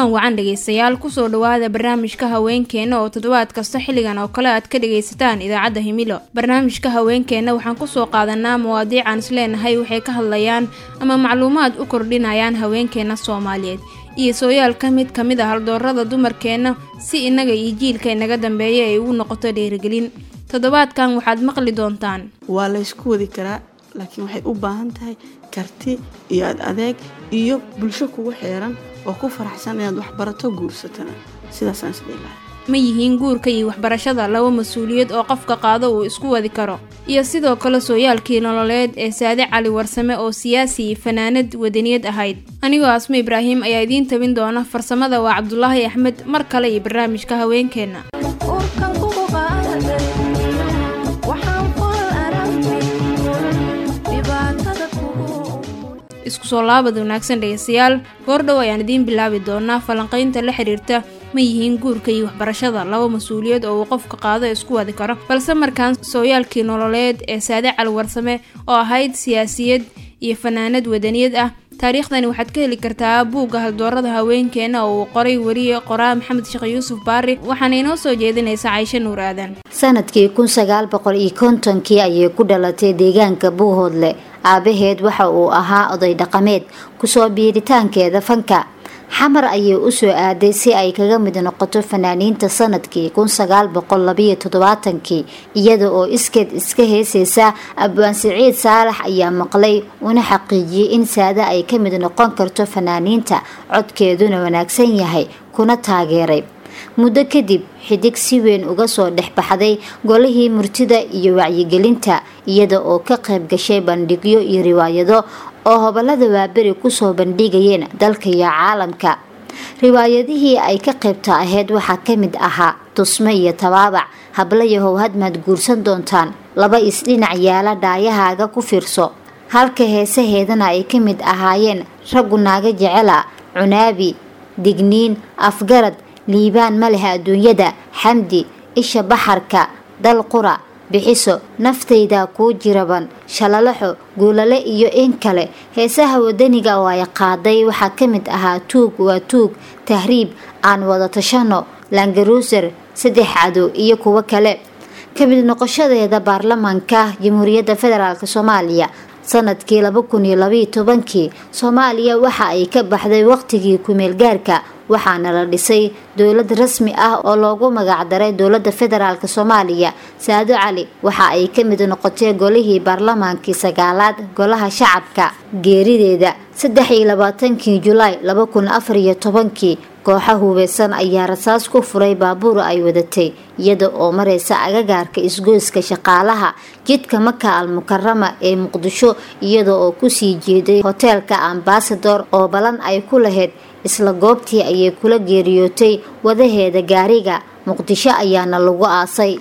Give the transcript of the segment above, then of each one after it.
kulan wacan dhegaystayaal kusoo dhawaada barnaamijka haweenkeena oo toddobaad kasta xilligan oo kale aad ka dhagaysataan idaacadda himilo barnaamijka haweenkeena waxaan kusoo qaadanaa mawaadiic aan isleenahay waxay ka hadlayaan ama macluumaad u kordhinayaan haweenkeena soomaaliyeed iyo sooyaalka mid ka mid a haldoorada dumarkeenna si innaga iyo jiilka inaga dambeeya ay ugu noqoto dhiirigelin toddobaadkan waxaad maqli doontaan waa laysku wadi karaa laakiin waxay u baahan tahay karti iyo ad adeeg iyo bulsho kugu xeeran oo ku faraxsan inaad waxbarato guursatana sidaasaan isdhiilahay ma yihiin guurka iyo waxbarashada laba mas-uuliyad oo qofka qaado uu isku wadi karo iyo sidoo kale sooyaalkii nololeed ee saade cali warsame oo siyaasi iyo fanaanad wadaniyad ahayd anigoo asmo ibraahim ayaa idiin tabin doona farsamada waa cabdulaahi axmed mar kale iyo barnaamijka haweenkeenna isku soo laabad wanaagsan dhegaystayaal goordhow ayaan idiin bilaabi doonaa falanqaynta la xiriirta ma yihiin guurka iyo waxbarashada laba mas-uuliyad oo uu qofka qaado isku wadi karo balse markaan sooyaalkii nololeed ee saade cali warsame oo ahayd siyaasiyad iyo fanaanad wadaniyad ah taariikhdani waxaad ka heli kartaa buugga haldoorada haweenkeena oo uu qoray weriye qoraa maxamed sheekh yuusuf baari waxaana inoo soo jeedinaysa caysho nuur aadan sanadkii kun sagaal boqol iyo kontonkii ayay ku dhalatay deegaanka buuhoodle aabaheed waxa uu ahaa oday dhaqameed kusoo biiritaankeeda fanka xamar ayay usoo aaday si ay kaga mid noqoto fanaaniinta sanadkii kun sagaal boqol labayo toddobaatankii iyada oo iskeed iska heesaysa abwaan siciid saalax ayaa maqlay una xaqiijiyey in saade ay ka mid noqon karto fanaaniinta codkeeduna wanaagsan yahay kuna taageeray muddo kadib xidig si weyn uga soo dhex baxday golihii murtida iyo wacyigelinta iyada oo ka qayb gashay bandhigyo iyo riwaayado oo hobolada waaberi kusoo bandhigayeen dalka iyo caalamka riwaayadihii ay ka qaybta ahayd waxaa ka mid ahaa tusmo iyo tabaabac hablayahow hadmaad guursan doontaan laba isdhinac yaala dhaayahaaga ku fiirso halka heesaheedana ay ka mid ahaayeen raggu naaga jecela cunaabi digniin afgarad liibaan ma leh adduunyada xamdi isha baxarka dal qura bixiso naftayda kuu jiraban shalalaxo guulale iyo in kale heesaha wadaniga oo ay qaaday waxaa ka mid ahaa tuug waa tuug tahriib aan wada tashano langaruuser saddex cadow iyo kuwo kale ka mid noqoshadeeda baarlamaanka jamhuuriyadda federaalk soomaaliya sanadkii laba kun iyo labaiyo tobankii soomaaliya waxa ay ka baxday waqtigii ku-meelgaarka waxaana la dhisay dowlad rasmi ah oo loogu magacdaray dowlada federaalk soomaaliya saado cali waxa ay ka mid noqotay golihii baarlamaankii sagaalaad golaha shacabka geerideeda saddex iyo labaatankii julaay laba kun afar iyo tobankii kooxa hubeysan ayaa rasaas ku furay baabuur ay wadatay iyada oo mareysa agagaarka isgoyska shaqaalaha jidka maka al mukarama ee muqdisho iyada oo kusii jeeday hoteelka ambasador oo balan ay ku lahayd isla goobtii ayay kula geeriyootay wadaheeda gaariga muqdisho ayaana lagu aasay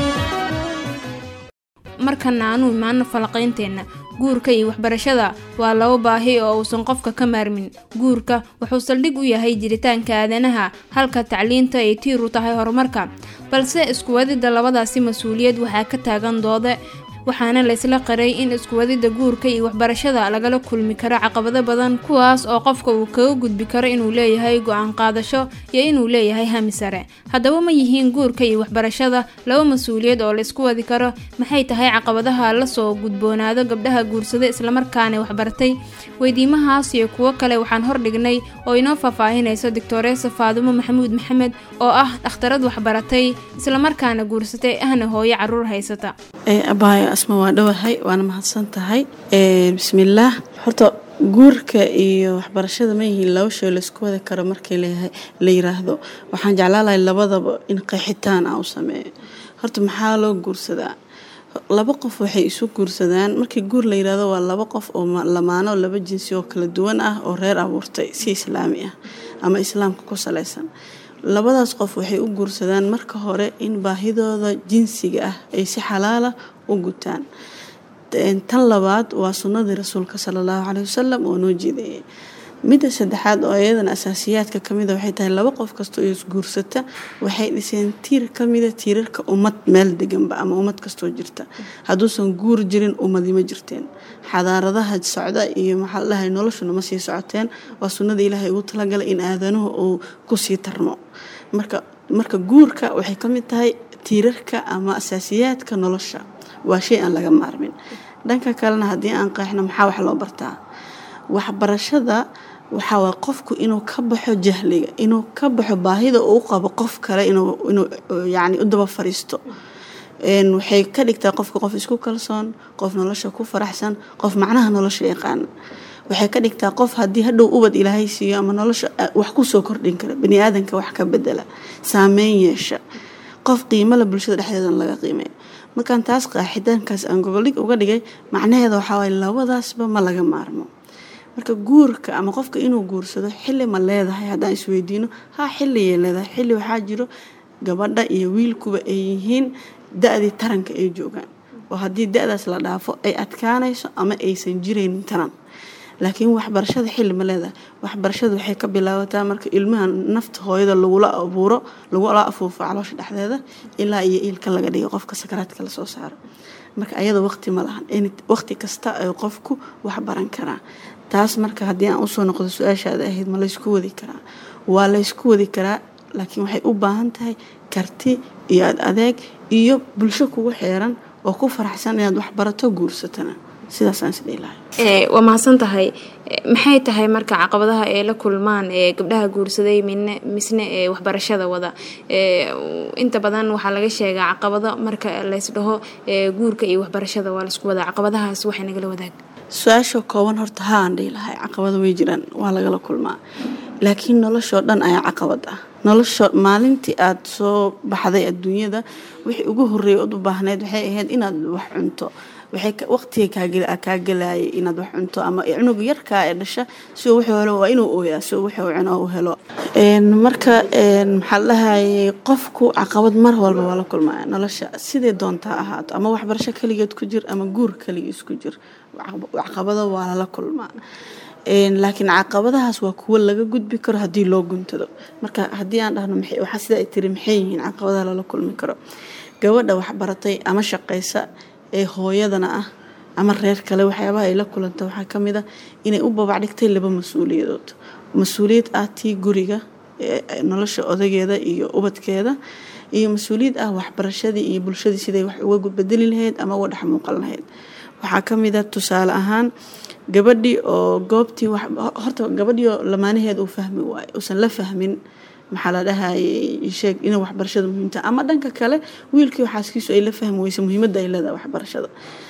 markana aanu imaano falaqaynteenna guurka iyo waxbarashada waa laba baahi oo uusan qofka ka maarmin guurka wuxuu saldhig u yahay jiritaanka aadanaha halka tacliinta ay tiiru tahay horumarka balse iskuwadida labadaasi mas-uuliyad waxaa ka taagan doode waxaana laysla qaray in iskuwadida guurka iyo waxbarashada lagala kulmi karo caqabado badan kuwaas oo qofka uu kaga gudbi karo inuu leeyahay go-aan qaadasho iyo inuu leeyahay hami sare haddaba ma yihiin guurka iyo waxbarashada laba mas-uuliyad oo laysku wadi karo maxay tahay caqabadaha lasoo gudboonaado gabdhaha guursada islamarkaana waxbartay weydiimahaas iyo kuwo kale waxaan hordhignay oo inoo faahfaahinayso doctoreesa faadumo maxamuud maxamed oo ah dhakhtarad waxbaratay islamarkaana guursatay ahna hooyo caruur haysata asma waa dhowahay waana mahadsan tahay bismillaah horta guurka iyo waxbarashada ma yihiin laba shay laysku wadi karo markii la yiraahdo waxaan jeclaan lahay labadaba in qeexitaan ah u sameeyo horta maxaa loo guursadaa laba qof waxay isu guursadaan markii guur la yirahdo waa laba qof oo lamaano laba jinsi oo kala duwan ah oo reer abuurtay si islaami ah ama islaamka ku salaysan labadaas qof waxay u guursadaan marka hore in baahidooda jinsiga ah ay si xalaala u gutaan tan labaad waa sunnadii rasuulka sala allahu caleyhi wasalam oo noo jeedayay midda saddexaad oo iyadana asaasiyaadka kamida waxay tahay laba qof kastoo isguursata waxay dhiseen tiir kamida tiirarka ummad meel deganba ama ummad kastoo jirta hadduusan guur jirin ummadi ma jirteen xadaaradaha socda iyo maxaa la dhahay noloshuna ma sii socoteen waa sunnada ilaahay ugu talagalay in aadanuhu uu kusii tarmo marka marka guurka waxay ka mid tahay tiirarka ama asaasiyaadka nolosha waa shay aan laga maarmin dhanka kalena haddii aan qeexno maxaa wax loo bartaa waxbarashada waxaa waa qofku inuu ka baxo jahliga inuu ka baxo baahida uu qabo qof kale inuu inuu yacni u daba fariisto waxay ka dhigtaa qofka qof isku kalsoon qof nolosha ku faraxsan qof macnaha nolosha yaqaana waxay ka dhigtaa qof haddii hadhow ubad ilaahay siiyo ama nolosha wax kusoo kordhin kara bani aadanka wax ka bedela saameyn yeesha qof qiimala bulshada dhexdeedana laga qiimeeyo markaan taas qaaxidaankaas aan gogoldhig uga dhigay macnaheeda waxaa waye labadaasba ma laga maarmo marka guurka ama qofka inuu guursado xilli ma leedahay haddaan isweydiino haa xilligay leedahay xilli waxaa jiro gabadha iyo wiilkuba ay yihiin da-dii taranka ay joogaan oo haddii da-daas la dhaafo ay adkaanayso ama aysan jiraynin taran laakiin waxbarashada xilli ma leedahay waxbarashada waxay ka bilaabataa marka ilmaha nafta hooyada lagula abuuro lagula afuufo caloosha dhexdeeda ilaa iyo iilka laga dhigo qofka sakaraadka lasoo saaro marka ayada waqti ma lahan waqti kasta ay qofku waxbaran karaa taas marka haddii aan usoo noqdo su-aashaada ahayd ma laysku wadi karaa waa laysku wadi karaa laakiin waxay u baahan tahay karti iyo ad adeeg iyo bulsho kugu xeeran oo ku faraxsan inaad waxbarato guursatana sidaasaan isdhihi lahay waa mahadsan tahay maxay tahay marka caqabadaha ay la kulmaan ee gabdhaha guursaday midne misne ee waxbarashada wada inta badan waxaa laga sheegaa caqabado marka laysdhaho guurka iyo waxbarashada waa laisku wadaa caqabadahaas waxay nagala wadaag su-aasha kooban horta haa aan dhihi lahay caqabado way jiraan waa lagala kulmaa laakiin noloshoo dhan ayaa caqabad ah nolosha maalintii aada soo baxday adduunyada wixii ugu horreeyay ood u baahneyd waxay ahayd inaad wax cunto waxay waqtiga kaa gelayay inaad wax cunto ama cunug yarkaa ee dhasha si uu wuxuu helo waa inuu ooyaa si uu wuxuu cuno u helo marka maxaa la dhahayay qofku caqabad mar walba waa la kulmaya nolosha sidee doontaa ahaato ama waxbarasho keligeed ku jir ama guur keligiis ku jir caqabado waa lala kulmaa laakiin caqabadahaas waa kuwo laga gudbi karo haddii loo guntado marka haddii aan dhahno waxaa sida ay tiri maxay yihiin caqabadaha lala kulmi karo gabadha waxbaratay ama shaqaysa ee hooyadana ah ama reer kale waxyaabaha ay la kulanta waxaa ka mid ah inay u babacdhigtay laba mas-uuliyadood mas-uuliyad ah tii guriga nolosha odageeda iyo ubadkeeda iyo mas-uuliyad ah waxbarashadii iyo bulshadii siday wax uga bedeli lahayd ama uga dhex muuqan lahayd waxaa ka mid a tusaale ahaan gabadhii oo goobtii horta gabadhii oo lamaanaheed uu fahmi waayo uusan la fahmin maxaa la dhahayay sheeg inay waxbarashada muhiimta ama dhanka kale wiilkii xaaskiisu ay la fahmi weysa muhiimadda ay leedahay waxbarashada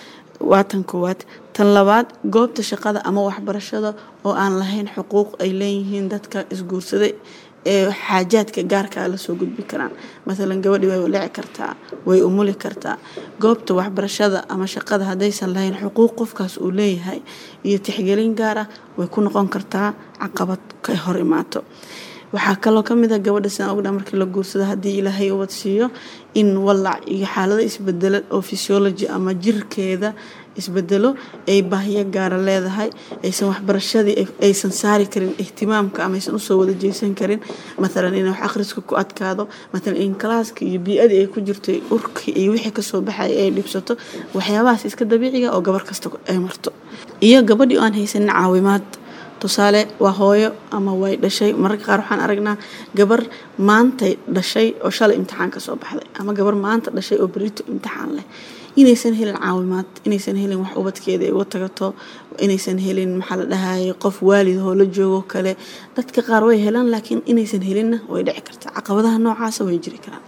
waa tan koowaad tan labaad goobta shaqada ama waxbarashada oo aan lahayn xuquuq ay leeyihiin dadka isguursaday ee xaajaadka gaarkaa lasoo gudbi karaan maalan gabadhii way walici kartaa way umuli kartaa goobta waxbarashada ama shaqada haddaysan lahayn xuquuq qofkaas uu leeyahay iyo tixgelin gaar ah way ku noqon kartaa caqabad ka hor imaato waxaa kaloo kamid a gabadha sidaan ogdha markii la guursado haddii ilaahay ubad siiyo in walac iyo xaalado isbedelo oo physiology ama jirkeeda isbedelo ay baahiyo gaara leedahay aysan waxbarashadii aysan saari karin ihtimaamka ama aysan usoo wada jeesan karin maalan in wax akhriska ku adkaado maalan in kalaaska iyo bii-adii ay ku jirtay urkii iyo wixii kasoo baxaya ay dhibsato waxyaabahaas iska dabiiciga oo gabar kasta ay marto iyo gabadhii oo aan haysanin caawimaad tusaale waa hooyo ama way dhashay mararka qaar waxaan aragnaa gabar maantay dhashay oo shalay imtixaan ka soo baxday ama gabar maanta dhashay oo berito imtixaan leh inaysan helin caawimaad inaysan helin wax ubadkeeda ay uga tagato inaysan helin maxaa la dhahayay qof waalid oo la joogo kale dadka qaar way helaan laakiin inaysan helinna way dhici kartaa caqabadaha noocaasa way jiri karaan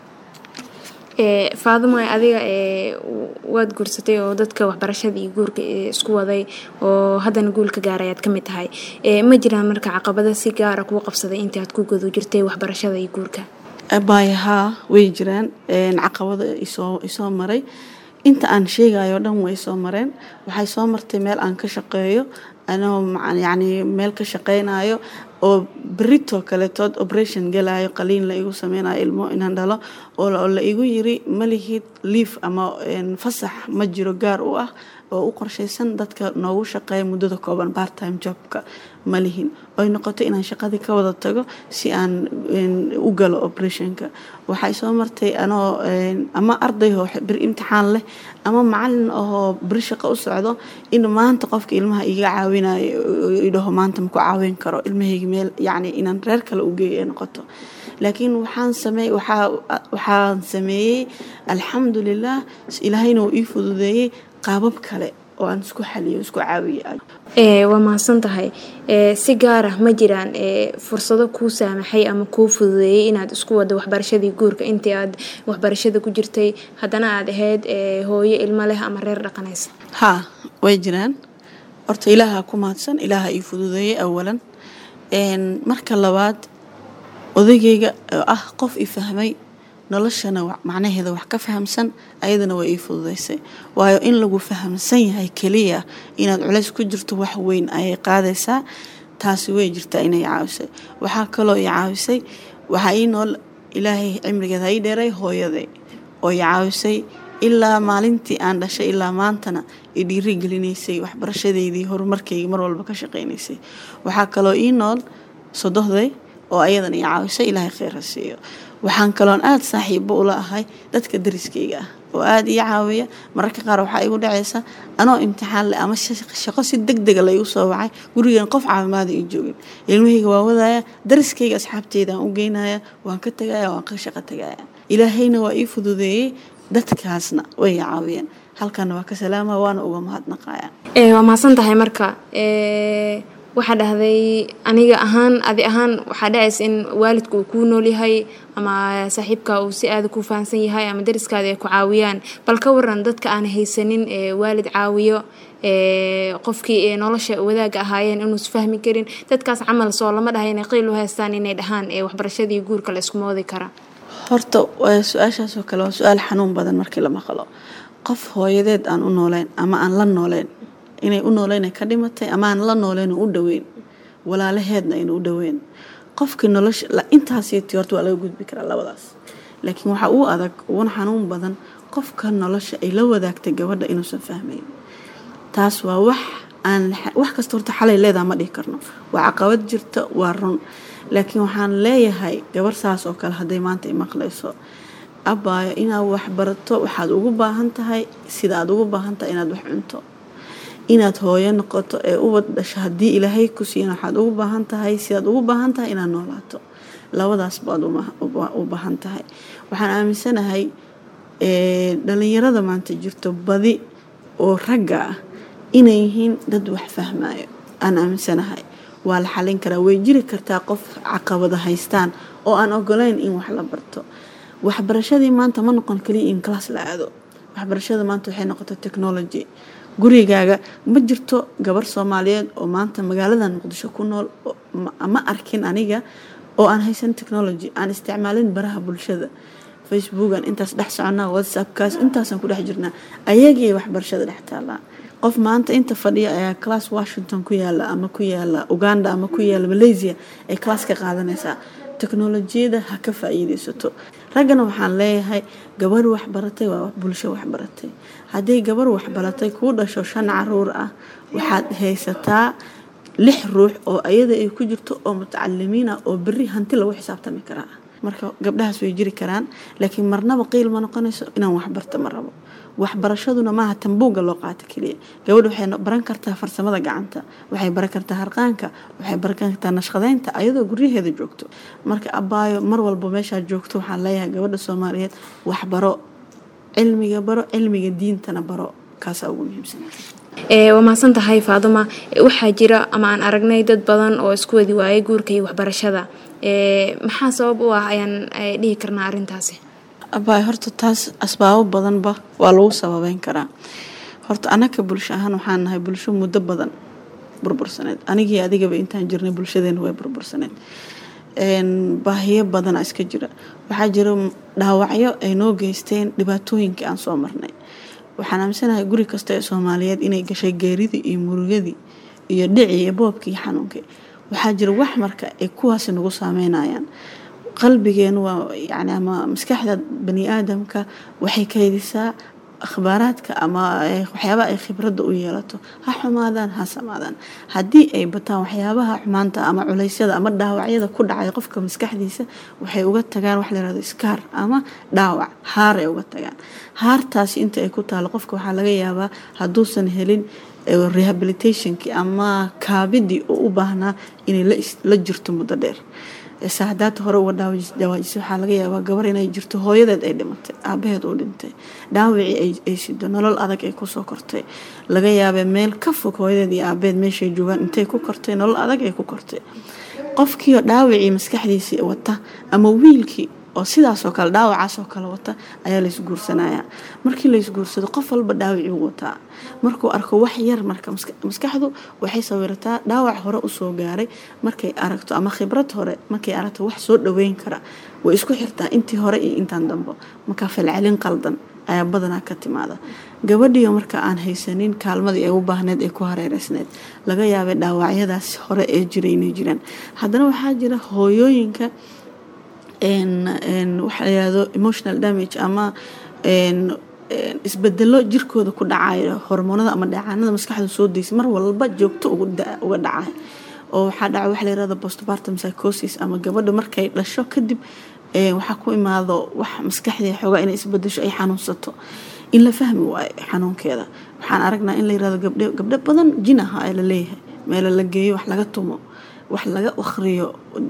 faadimo adiga waad guursatay oo dadka waxbarashada iyo guurka isku waday oo haddana guulka gaaray aad ka mid tahay ma jiraan marka caqabado si gaara kuu qabsaday intii aad ku gudu jirtay waxbarashada iyo guurka baaya haa way jiraan caqabado isoo isoo maray inta aan sheegayo dhan way soo mareen waxay soo martay meel aan ka shaqeeyo anoo yacni meel ka shaqeynayo oo berito kaletood operation galayo qaliin la igu sameynayo ilmo inaan dhalo oo la igu yiri malihid liif ama fasax ma jiro gaar u ah oo u qorshaysan dadka noogu shaqeeya muddada kooban bartime jobka ma lihin oy noqoto inaan shaqadii ka wada tago si aan u galo operationka waxay soo martay anoo ama arday oo bir imtixaan leh ama macalin ahoo beri shaqo u socdo in maanta qofka ilmaha iga caawinayo idhaho maanta maku caawin karo ilmahayga meel yacni inaan reer kale u geeyo ay noqoto laakiin waxaan sameey waxaa waxaan sameeyey alxamdulilah ilaahayna uu ii fududeeyey qaabab kale oo aan isku xaliyo isku caawiyo waa mahadsan tahay si gaar ah ma jiraan fursado kuu saamaxay ama kuu fududeeyey inaad isku wado waxbarashadii guurka intii aad waxbarashada ku jirtay haddana aad ahayd hooyo ilmo leh ama reer dhaqanaysa haa way jiraan horta ilaaha ku mahadsan ilaaha ii fududeeyey awalan marka labaad odagayga oo ah qof i fahmay noloshana macnaheeda wax ka fahamsan ayadana waa ii fududeysay waayo in lagu fahamsan yahay keliya inaad culays ku jirto wax weyn ayay qaadaysaa taasi way jirtaa inay caawisay waxaa kaloo i caawisay waxaa ii nool ilaahay cimrigeeda ii dheeray hooyaday oo i caawisay ilaa maalintii aan dhashay ilaa maantana i dhiiri gelinaysay waxbarashadeydii horumarkayga mar walba ka shaqaynaysay waxaa kaloo ii nool sodohday oo ayadana i caawisay ilaahay kheyr ha siiyo waxaan kaloon aada saaxiibo ula ahay dadka dariskayga ah oo aada ii caawiya mararka qaar waxaa igu dhacaysa anoo imtixaan leh ama shaqo si deg dega laygu soo wacay gurigan qof caafimaada ii joogin ilmahayga waa wadaya dariskayga asxaabteydaan u geynaya waan ka tagaya waan ka shaqo tagaya ilaahayna waa ii fududeeyey dadkaasna way i caawiyeen halkana waa ka salaama waana uga mahadnaqaya waa mahadsan tahay marka waxaa dhahday aniga ahaan adi ahaan waxaa dhacaysa in waalidka uu kuu nool yahay ama saaxiibka uu si aada ku fahansan yahay ama dariskaada ay ku caawiyaan bal ka waran dadka aan haysanin waalid caawiyo qofkii nolosha wadaaga ahaayeen inuus fahmi karin dadkaas camal soo lama dhahay inay qiil u haystaan inay dhahaan waxbarashadii guurka la isku moodi kara horta su-aashaasoo kale waa su-aal xanuun badan markii la maqlo qof hooyadeed aan u nooleyn ama aan la nooleyn inay u nooleyn ka dhimatay ama aan la nooleyn u dhaweyn walaalaheedna ayna u dhaweyn qofkii nolosha intaasiti horta waa laga gudbi karaa labadaas laakiin waxaa uu adag uguna xanuun badan qofka nolosha ay la wadaagtay gabadha inuusan fahmayn taas waa wax aan wax kasta horta xalay leedaha ma dhihi karno waa caqabad jirta waa run laakiin waxaan leeyahay gabar saas oo kale hadday maanta i maqlayso abaayo inaad wax barato waxaad ugu baahan tahay sida aad ugu baahan tahay inaad wax cunto inaad hooyo noqoto ee ubad dhasho haddii ilaahay ku siina waxaad ugu baahan tahay sidaad ugu baahan tahay inaad noolaato labadaas baad u baahan tahay waxaan aaminsanahay dhalinyarada maanta jirto badi oo ragga ah inay yihiin dad wax fahmayo aan aaminsanahay waa la xalin karaa way jiri kartaa qof caqabada haystaan oo aan ogoleyn in wax la barto waxbarashadii maanta ma noqon kaliya in class la aado waxbarashada maanta waxay noqotay technology gurigaaga ma jirto gabar soomaaliyeed oo maanta magaalada muqdisho ku nool ma arkin aniga oo aan haysan technology aan isticmaalin baraha bulshada facebookan intaas dhex soconnaa whatsappkaas intaasaan ku dhex jirnaa ayagii waxbarashada dhex taallaa qof maanta inta fadhiya ayaa class washington ku yaala ama ku yaala uganda ama ku yaala malaysia ay class ka qaadanaysaa teknolojiyada ha ka faa-iideysato raggana waxaan leeyahay gabarh waxbaratay waa bulsho waxbaratay haddii gabarh waxbaratay kuu dhasho shan caruur ah waxaad haysataa lix ruux oo ayada ay ku jirto oo mutacalimiin ah oo beri hanti lagu xisaabtami karaa marka gabdhahaas way jiri karaan laakiin marnaba qiil ma noqonayso inaan waxbarta ma rabo waxbarashaduna maaha tambuuga loo qaato keliya gabadha waxay baran kartaa farsamada gacanta waxay baran kartaa harqaanka waxay baran kartaa nashqadeynta ayadoo guryaheeda joogto marka abaayo mar walba meeshaad joogto waxaan leeyahay gabadha soomaaliyeed waxbaro cilmiga baro cilmiga diintana baro kaasaa ugu muhiimsan waa mahadsan tahay faaduma waxaa jira ama aan aragnay dad badan oo isku wadi waayay guurka iyo waxbarashada maxaa sabab u ah ayaan dhihi karnaa arintaasi abaay horta taas asbaabo badanba waa lagu sababeyn karaa horta anaka bulsho ahaan waxaan nahay bulsho muddo badan burbursaneed anigii adigaba intaan jirnay bulshadeena way burbursaneed baahiyo badana iska jira waxaa jira dhaawacyo ay noo geysteen dhibaatooyinkii aan soo marnay waxaan aaminsanahay guri kasta ee soomaaliyeed inay gashay geeridii iyo murugadii iyo dhicii iyo boobkii iyo xanuunkii waxaa jira wax marka ay kuwaasi nagu saameynayaan qalbigeenu waa yani ama maskaxda bani aadamka waxay kaydisaa akhbaaraadka ama waxyaabaha ay khibradda u yeelato ha xumaadaan ha samaadaan haddii ay bataan waxyaabaha xumaanta ama culeysyada ama dhaawacyada ku dhacay qofka maskaxdiisa waxay uga tagaan wax layirahdo iskaar ama dhaawac haar ay uga tagaan haartaasi inta ay ku taalo qofka waxaa laga yaabaa hadduusan helin rehabilitationkii ama kaabidii uu u baahnaa inay la jirto muddo dheer saadaad hore uga dhawaajisay waxaa laga yaabaa gabar inay jirto hooyadeed ay dhimatay aabaheed uu dhintay dhaawicii ay sido nolol adag ay kusoo kortay laga yaabee meel ka fog hooyadeed iyo aabaheed meeshay joogaan intay ku kortay nolol adag ay ku kortay qofkiioo dhaawicii maskaxdiisii wata ama wiilkii oo sidaasoo kale dhaawacaasoo kale wata ayaa laysguursanaya markii laysguursado qof walba dhaawicii wataa markuu arko wax yar marka maskaxdu waxay sawirataa dhaawac hore usoo gaaray markay aragto ama khibrad hore markay aragto wax soo dhaweyn kara way isku xirtaa intii hore iyo intaan dambo markaa falcelin qaldan ayaa badanaa ka timaada gabadhiio marka aan haysanin kaalmadii ay u baahneed ee ku hareereysneed laga yaabay dhaawacyadaas hore ee jiray inay jiraan haddana waxaa jira hooyooyinka waxa la yirahdo emotional damage ama isbedelo jirkooda ku dhacayo hormoonada ama dheecaanada maskaxda soo deysa mar walba joogto uga dhacay oo waxaa dhaca waxa la yirahdo postpartum psychosis ama gabadha markay dhasho kadib waxaa ku imaado wax maskaxdii xoogaa inay isbedesho ay xanuunsato in la fahmi waayo xanuunkeeda waxaan aragnaa in la yirahdo gabdhe gabdho badan jin aha ee la leeyahay meelo la geeyo wax laga tumo wax laga akhriyo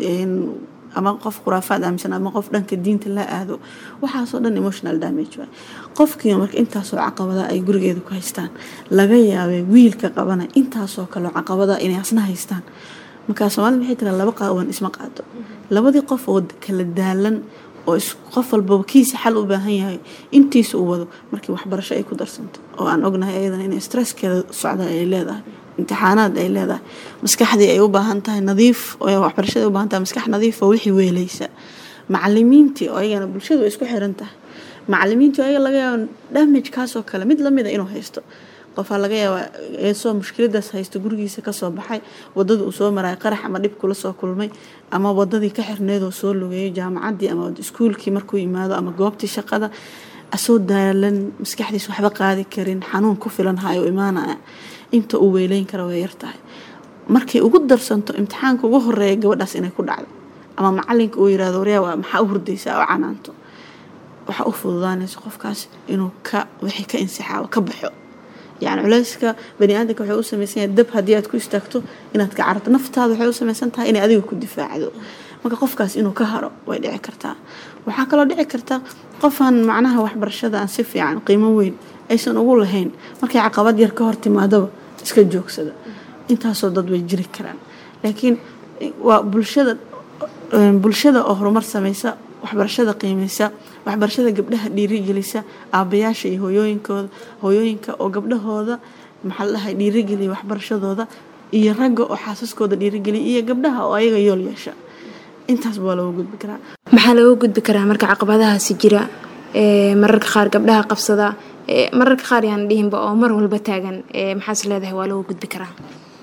ama qof khuraafaad aaminsan ama qof dhanka diinta la aado waxaasoo dhan emotional damage waay qofkii marka intaasoo caqabada ay gurigeeda ku haystaan laga yaabay wiilka qabana intaasoo kaleo caqabada inay asna haystaan markaa soomaalida waxay tiraa laba qaawan isma qaado labadii qof oo kala daalan oo qof walbaba kiisa xal u baahan yahay intiisa u wado markii waxbarasho ay ku darsanto oo aan ognahay ayadana inay stresskeeda socda ay leedahay imtixaanaad ay leedahay maskaxdii ay u baahan tahay nadiif waxbarashada u baahan tahay maskax nadiif oo wixii weelaysa macalimiintii oo ayagana bulshadu way isku xiran tahay macalimiintii oo ayaga laga yaaba damage kaasoo kale mid lamida inuu haysto qofaa laga yaabaa eesoo mushkiladaas haysto gurigiisa kasoo baxay wadada uu soo maraya qarax ama dhib kula soo kulmay ama wadadii ka xirneedoo soo lugeeyo jaamacadii ama iskuulkii markuu yimaado ama goobtii shaqada asoo daalan maskaxdiis waxba qaadi karin xanuun ku filan hayo imaanaya inta uu weyleyn kara way yartahay markay ugu darsanto imtixaanka ugu horeeya gabadhaas inay ku dhacdo ama macalinka uu yirahdo waryaa maxaa u hurdaysaa oo canaanto waxaa u fududaanaysa qofkaas inuu ka wixii ka insixaabo ka baxo yani culeyska bani aadamka waxay u samaysan yahay dab haddii aad ku istaagto inaad ka cararto naftaada waxay u samaysan tahay inay adiga ku difaacdo marka qofkaas inuu ka haro way dhici kartaa waxaa kaloo dhici karta qofaan macnaha waxbarashada aan si fiican qiimo weyn aysan ugu lahayn markay caqabad yar ka hor timaadaba iska joogsada intaasoo dad way jiri karaan laakiin waa bulshada bulshada oo horumar samaysa waxbarashada qiimeysa waxbarashada gabdhaha dhiirigelisa aabayaasha iyo hooyooyinkooda hooyooyinka oo gabdhahooda maxaa la dhahay dhiirigeliya waxbarashadooda iyo ragga oo xaasaskooda dhiirigeliya iyo gabdhaha oo ayaga yool yeesha intaasba waa looga gudbi karaa maxaa looga gudbi karaa marka caqabadahaasi jira mararka qaar gabdhaha qabsada mararka qaar yaan dhihinba oo mar walba taagan maxaas leedahay waa looga gudbi karaa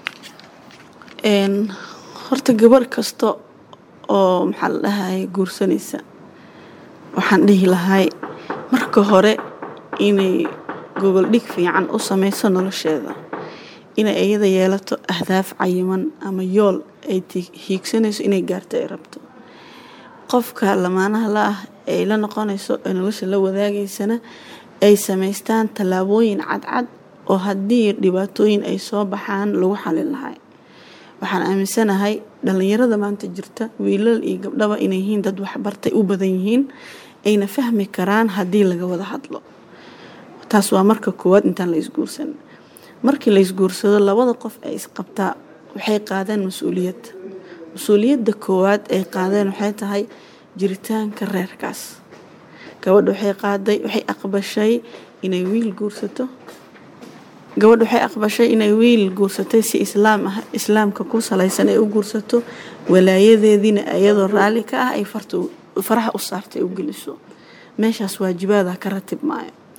horta gabar kasta oo maxaa la dhahay guursanaysa waxaan dhihi lahay marka hore inay gogol dhig fiican u sameyso nolosheeda inay iyada yeelato ahdaaf cayiman ama yool ay hiigsanayso inay gaarto ay rabto qofka lamaanaha la ah ay la noqonayso ee nolosha la wadaagaysana ay samaystaan tallaabooyin cadcad oo haddii dhibaatooyin ay soo baxaan lagu xalin lahay waxaan aaminsanahay dhalinyarada maanta jirta wiilal iyo gabdhaba inay yihiin dad waxbartay u badan yihiin ayna fahmi karaan haddii laga wada hadlo taas waa marka koowaad intaan la isguursan markii la isguursado labada qof ay isqabtaa waxay qaadeen mas-uuliyad mas-uuliyadda koowaad ay qaadeen waxay tahay jiritaanka reerkaas gabadha waxay qaaday waxay aqbashay inay wiil guursato gabadha waxay aqbashay inay wiil guursatay si islaam ah islaamka ku salaysan ay u guursato walaayadeediina iyadoo raalli ka ah ay farta faraha u saartay u geliso meeshaas waajibaada ka ratib maayo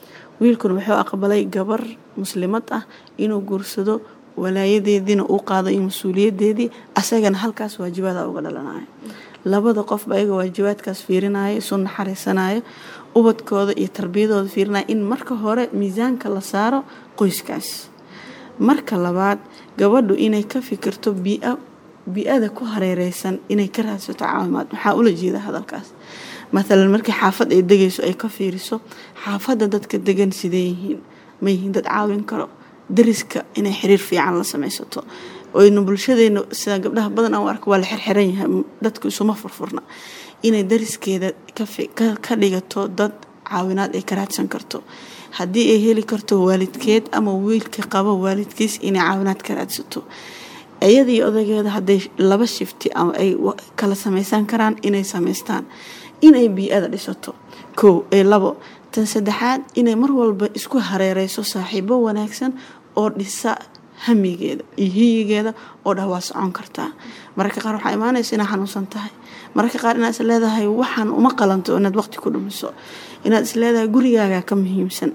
wiilkuna wuxuu aqbalay gabar muslimad ah inuu guursado walaayadeediina uu qaado iyo mas-uuliyadeedii asagana halkaas waajibaada uga dhalanayo labada qofba ayaga waajibaadkaas fiirinayo isu naxariisanayo ubadkooda iyo tarbiyadooda fiirinayo in marka hore miisaanka la saaro qoyskaas marka labaad gabadhu inay ka fikirto bii-a bii-ada ku hareereysan inay ka raadsato caawimaad maxaa ula jeeda hadalkaas maalan markii xaafad ay degayso ay ka fiiriso xaafadda dadka degan sidee yihiin ma yihiin dad caawin karo dariska inay xiriir fiican la samaysato oynu bulshadeena sida gabdhaha badan aan u arko waa la xirxiran yahay dadku isuma furfurna inay dariskeeda ka dhigato dad caawinaad ay ka raadsan karto haddii ay heli karto waalidkeed ama wiilka qabo waalidkiis inay caawinaad ka raadsato iyadii odageeda hadday laba shifti ama ay kala samaysan karaan inay samaystaan inay bii-ada dhisato kow ee labo tan saddexaad inay mar walba isku hareereyso saaxiibo wanaagsan oo dhisa hamigeeda iyo hiyigeeda oo dhah waa socon kartaa mararka qaar waxaa imaanaysa inaad xanuunsan tahay mararka qaar inaad is leedahay waxaan uma qalanto inaad waqti ku dhumiso inaad is leedahay gurigaaga ka muhiimsan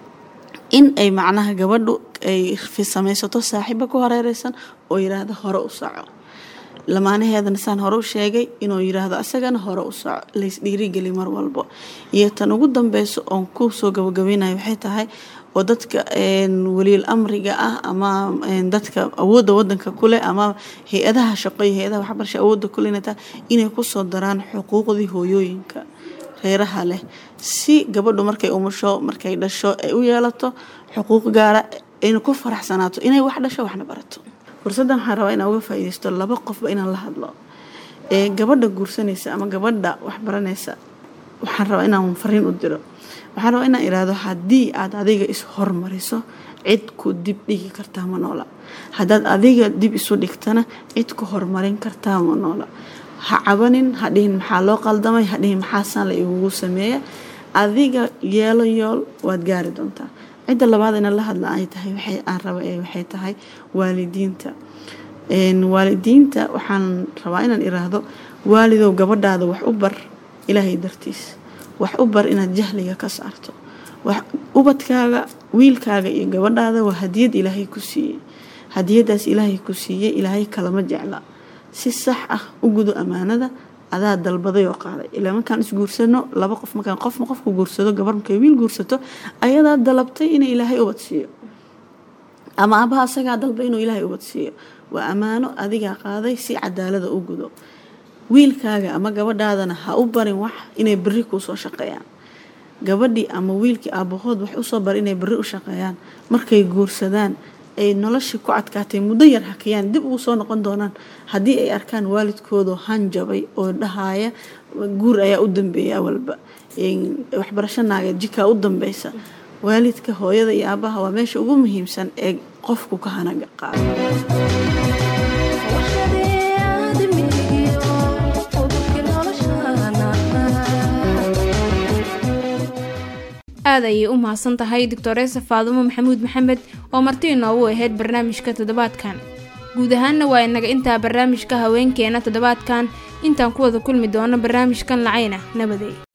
in ay macnaha gabadhu ay samaysato saaxiibo ku hareereysan oo yiraahdo hore u soco lamaanaheedana saan hore u sheegay inuu yiraahdo asagana hore u soco lays dhiirigeli mar walbo iyo tan ugu dambeyso oon ku soo gabagabeynayo waxay tahay oo dadka waliil amriga ah ama dadka awoodda wadanka kuleh ama hay-adaha shaqo iyo hay-adaha waxbarasha awoodda kule inay tahay inay kusoo daraan xuquuqdii hooyooyinka reeraha leh si gabadhu markay umusho markay dhasho ay u yeelato xuquuq gaara ayna ku faraxsanaato inay wax dhasho waxna barato fursaddan waxaan rabaa inaan uga faa'iidaysto laba qofba inaan la hadlo ee gabadha guursanaysa ama gabadha waxbaranaysa waxaan rabaa inaan fariin u diro waxaan rabaa inaan iraahdo haddii aad adiga is hormariso cid ku dib dhigi kartaa ma noola haddaad adiga dib isu dhigtana cid ku horumarin kartaa ma noola ha cabanin ha dhihin maxaa loo qaldamay ha dhihin maxaasaan la igugu sameeya adiga yeelo yool waad gaari doontaa cidda labaad ina la hadla ay tahay waxay aan raba ee waxay tahay waalidiinta waalidiinta waxaan rabaa inaan iraahdo waalidow gabadhaada wax u bar ilaahay dartiis wax u bar inaad jahliga ka saarto ubadkaaga wiilkaaga iyo gabadhaada waa hadiyad ilaahay ku siiyey hadiyadaas ilaahay ku siiyey ilaahay kalama jecla si sax ah u gudo ammaanada adaa dalbaday oo qaaday ilaa markaan isguursano laba qof markaan qofma qofku guursado gabar markay wiil guursato ayadaa dalabtay inay ilaahay ubad siiyo ama abaha asagaa dalbay inuu ilaahay ubad siiyo waa ammaano adigaa qaaday si cadaalada u gudo wiilkaaga ama gabadhaadana ha u barin wax inay beri kuusoo shaqeeyaan gabadhii ama wiilkii aabahood wax usoo bar inay beri u shaqeeyaan markay guursadaan ay noloshii ku adkaatay muddo yar hakiyaan dib ugu soo noqon doonaan haddii ay arkaan waalidkoodu hanjabay oo dhahaya guur ayaa u dambeeya awalba waxbarasho naageed jikaa u dambeysa waalidka hooyada iyo aabaha waa meesha ugu muhiimsan ee qofku ka hanaga qaado aad ayay u mahadsan tahay doctoreesa faadumo maxamuud maxamed oo marti inoogu ahayd barnaamijka toddobaadkan guud ahaanna waa inaga intaa barnaamijka haweenkeena toddobaadkan intaan ku wada kulmi doono barnaamijkan lacayna nabadey